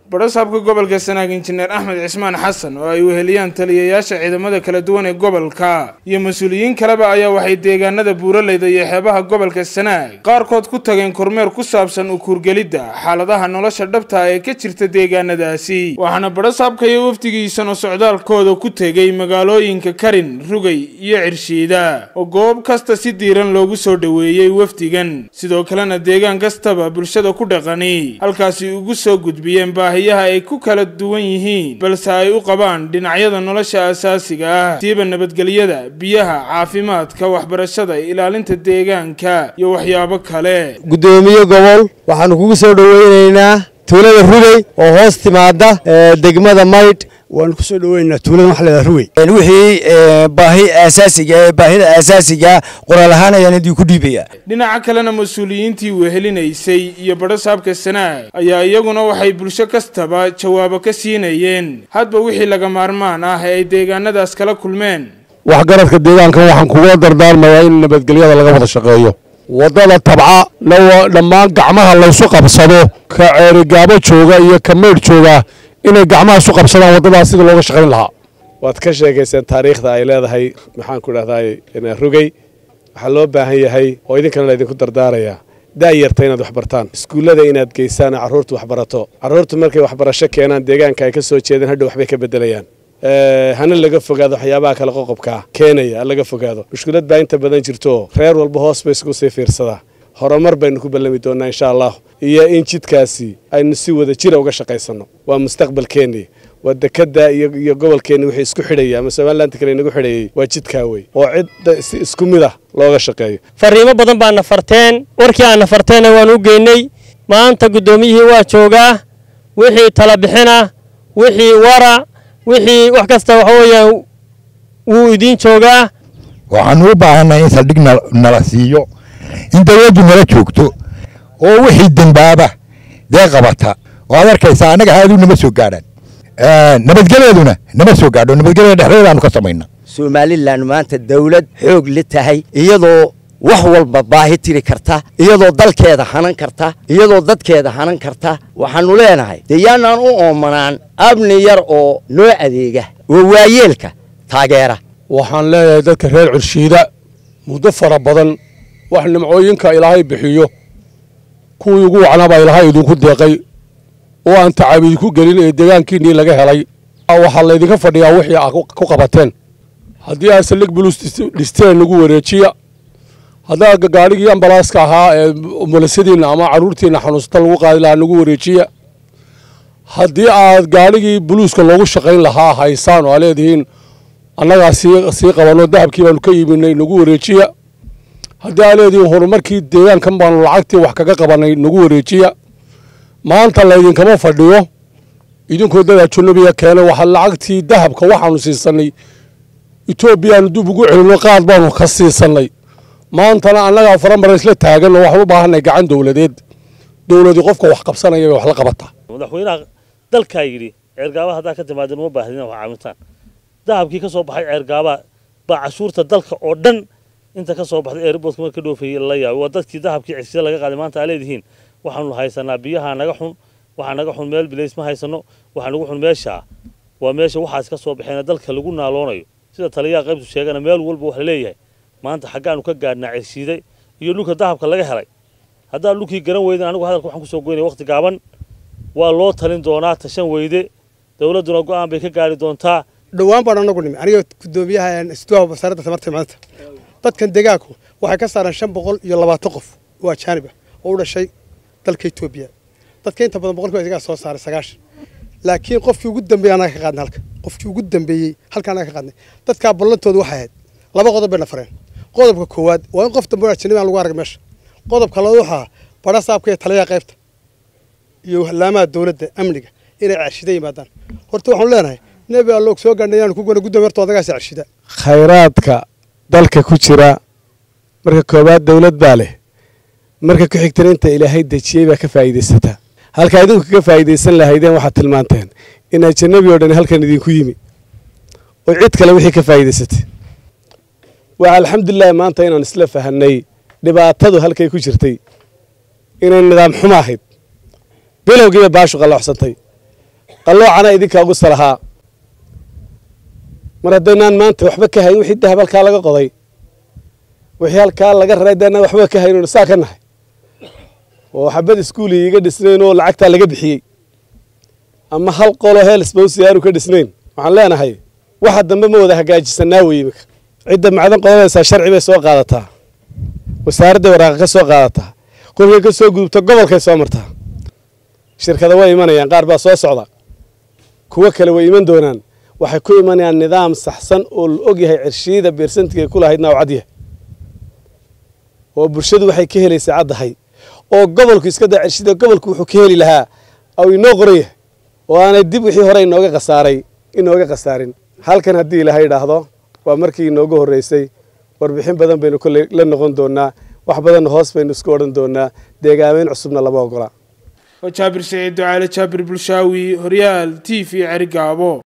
badhasaabka gobolka sanaag injineer axmed cismaan xasan oo ay weheliyaan taliyayaasha ciidamada kala duwan ee gobolka iyo mas-uuliyiin kaleba ayaa waxay deegaanada buuraleyda iyo xeebaha gobolka sanaag qaarkood ku tageen kormeer ku saabsan ukuurgelidda xaaladaha nolosha dhabta ee ka jirta deegaanadaasi waxaana badhasaabka iyo wafdigiisana socdaalkooda ku tegey magaalooyinka karin rugay iyo cirshiida oo goob kasta si diiran loogu soo dhoweeyey wafdigan sidoo kalena deegaan kastaba bulshada ku dhaqani halkaasi ugu soo gudbiyeen baahiyaha ay ku kala duwan yihiin balse ay u qabaan dhinacyada nolosha asaasiga ah siiba nabadgelyada biyaha caafimaadka waxbarashada ilaalinta deegaanka iyo waxyaabo kale guddoomiye gobol waxaanu kugu soo dhoweynaynaa tuulada rugey oo hoos timaada degmada maydh waanu ku soo dhoweynaynaa tuulada waxa leedaha rugey wixii baahi aasaasiga baahida aasaasiga qoraal ahaan ayaan idii ku dhiibaya dhinaca kalena mas-uuliyiintii wehelinaysay iyo badhasaabka sanaag ayaa iyaguna waxay bulsho kastaba jawaabo ka siinayeen hadba wixii laga maarmaan ah ee ay deegaanadaas kala kulmeen waxgaradka deegaankan waxaan kugula dardaarmayaa in nabadgelyada laga wada shaqeeyo waddada tabca dhammaan gacmaha laysu qabsado ka ceerigaabo jooga iyo ka meydh jooga inay gacmaha isu qabsadaan waddadaas sida looga shaqayn lahaa waad ka sheekayseen taariikhda ay leedahay maxaan ku dhahday rugey waxaa loo baahan yahay oo idinkana laydinku dardaarayaa daayarta inaad waxbartaan iskuullada inaad geysaan carruurta waxbarato carruurtu markay waxbarasho keenaan deegaanka ay ka soo jeedaan hadhow waxbay ka beddelayaan hana laga fogaado waxyaabaha kale qoqobkaa keenaya laga fogaado mushkilad baa inta badan jirto reer walba hoos bay isku sii fiirsadaa horumar baynu ku ballami doonnaa insha allah iyo in jidkaasi aynu si wada jira uga shaqaysanno waa mustaqbalkeennii waa dekadda iyo gobolkeenni wixii isku xidhaya ama somalilanti kale inagu xidhayay waa jidkaa wey oo cidda si isku mid ah looga shaqeeyo fariimo badan baana farteen warkii aana farteenna waan u geynay maanta guddoomiyihii waa joogaa wixii tala bixina wixii wara wixii wax kasta waxa weeyaan wuu idiin joogaa waxaanu u baahannahay in saldhig nala siiyo in dawladdu nala joogto oo wixii dembaaba dee qabata oo ad arkaysaa annaga haaduu nama soo gaadhaan nabadgelyaduna nama soo gaadho nabadgelyada dhexdeedaanu ka samayna somalilan maanta dawlad xoog la tahay iyadoo wax walba baahi tiri karta iyadoo dalkeeda hanan karta iyadoo dadkeeda hanan karta waxaannu leenahay dee yaanaan u oomanaan abni yar oo noo adeega oo waayeelka taageera waxaan leeyahay dadka reer curshiida muddo fara badan wax nimcooyinka ilaahay bixiyo kuwii ugu wacnaabaa ilaahay idinku deeqay oo aan tacab idinku gelin ee deegaankiinnii laga helay waxaa laydinka fadhiyaa wixii aa ku qabateen haddii aad saldhig bulus dhisteen nagu wareejiya haddaa gaadhigii ambalaaska ahaa ee mulasadiinna ama carruurtiinna xanuunsata lagu qaadi lahaa nagu wareejiya haddii aad gaadhigii buluuska loogu shaqayn lahaa haysaan oo aa leedihiin annagaa sii qabanno dahabkii baanu ka iibinay nagu wareejiya haddii aa leedihiin horumarkii deegaankan baanu lacagtii wax kaga qabannay nagu wareejiya maanta laydinkama fadhiyo idinkoo dadaa junubiya keenay waxaa lacagtii dahabka waxaanu siisannay etoobiyaanu dib ugu celinno qaad baanu ka siisannay maantana annagaa faramara isla taagan oo waxaan u baahanay gacan dowladeed dowladii qofka wax qabsanaya bay wax la qabataa madaxweynaha dalkaa yidhi ceergaaba haddaa ka timaadeen uma baahdin wax caawitaan dahabkii ka soo baxay ceergaaba baa cashuurta dalka oo dhan inta ka soo baxday airboodka marka dhoofayey la yaabay waa dadkii dahabkii cisida laga qaaday maanta aa leedihiin waxaanu haysanaa biyaha naga xun waxaa naga xun meel bilays ma haysano waxaa nagu xun meeshaa waa meesha waxaas ka soo baxeena dalka lagu naaloonayo sida taliyaha qaybtu sheegana meel walba wax laleeyahay maanta xaggaanu ka gaadhnaa ceshiiday iyo dhulka dahabka laga helay haddaa dhulkii garan weyden anigu hadalka waxaan kusoo goynaya waqti gaaban waa loo talin doonaa tashan weyde dowladduna go'aan bay ka gaari doontaa dhowaan baan anagu nimi aniga guddoomiyaha istuwaha wasaaradda tamarta maanta dadkan deegaanku waxay ka saareen shan boqol iyo labaatan qof oo ajaanib ah oo u dhashay dalka etoobiya dadka inta badan boqolkiiba isagaa soo saaray sagaashan laakiin qofkii ugu dambeeyey anaga ka qaadnay halka qofkii ugu dambeeyey halka anaga ka qaadnay dadkaa ballantooda waxay ahayd laba qodob bay na fareen qodobka koowaad waa in qof dambe ajanabi aan lagu arag meesha qodobka labaad waxaa badha saabka iyo taliyaha qaybta iyo laamaha dowladda amniga inay ceshida yimaadaan horta waxaanu leenahay nebi alloog soo gaadhnay yaanu ku gona guddoomiye horta odagaas ceshida khayraadka dalka ku jira marka koowaad dowlad baa leh marka ku xigtana inta ilaahay dejiyey baa ka faa'iidaysataa halkaa idinku kaga faa'iidaysan lahaydeen waxaad tilmaanteen in ajanabi oo dhan halkan idinku yimi oo cid kale wixii ka faa'iidaysatay waa alxamdulilahi maanta inaan isla fahanay dhibaatadu halkay ku jirtay inay nidaam xumo ahayd bilowgiiba baashu qaloocsantay qalloocana idinkaa ugu salahaa mar haddaynaan maanta waxba ka hayn wixii dahab halkaa laga qoday wixii halkaa laga raray haddaynaan waxba ka hayn saa ka nahay oo xabad iskuuli iga dhisnayn oo lacagtaa laga bixiyey ama hal qolo heelsbawsi aanu ka dhisnayn waxaan leenahay waxa dambe ma wada hagaajisanaa wey iminka cidda macdan qodanaysaa sharci bay soo qaadataa wasaaradday waraaqa ka soo qaadataa qofkay ka soo gudubta gobolkay soo martaa shirkada way imanayaan qaar baa soo socda kuwo kale way iman doonaan waxay ku imanayaan nidaam saxsan oo la og yahay cirshiida beersantiga ku lahaydna oo cad yahay oo bulshadu waxay ka helaysaa caddahay oo gobolku iska daa cirshida gobolku wuxuu ka heli lahaa au inoo qoran yahay oo aanay dib wixii hore inooga khasaaray inooga khasaarin halkan haddii ilaahay idhaahdo waa markii inoogu horreysay warbixin badan baynu kolley la noqon doonaa wax badanna hoos baynu isku odhan doonaa deegaameyn cusubna lama ogola waa jaabir saciid ducaale jaabir bulshaawi horyaal t v cerigaabo